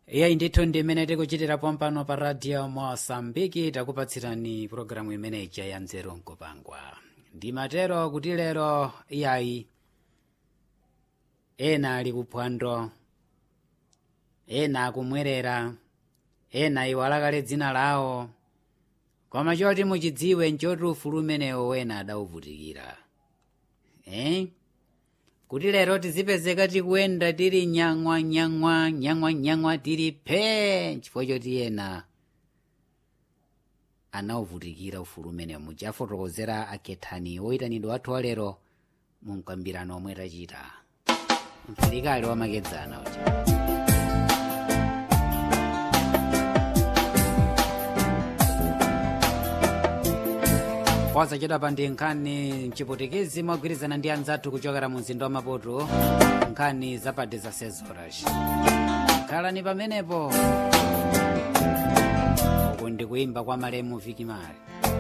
iyayi ndithu ndi imene tikuchitira pompano pa radio mosambiki takupatsirani pologalamu imeneja ya nzeru nkupangwa ndimatero kuti lero iyayi ena ali kuphwando ena akumwerera ena iwalakale dzina lawo koma choti muchidziwe nchoti ufulu umenewo wena adauvutikira eh? kuti lero tizipezeka tikuyenda tili nyang'wa nyang'wa nyang'wa nyang'wa tili phee chifukwa choti ena anauvutikira ufulu umenewo muchafotokozera akethani woyitanidwa wathu wa lero mu mkambirano omwe tachita msilikali wamakedzana uja posachedwa pa ndi nkhani mchiputikezi mogwirizana ndi anzathu kuchokera mu mzinda wa maputo nkhani zapade za sezoras khalani pamenepo uku ndi kuimba kwa malemu vikimali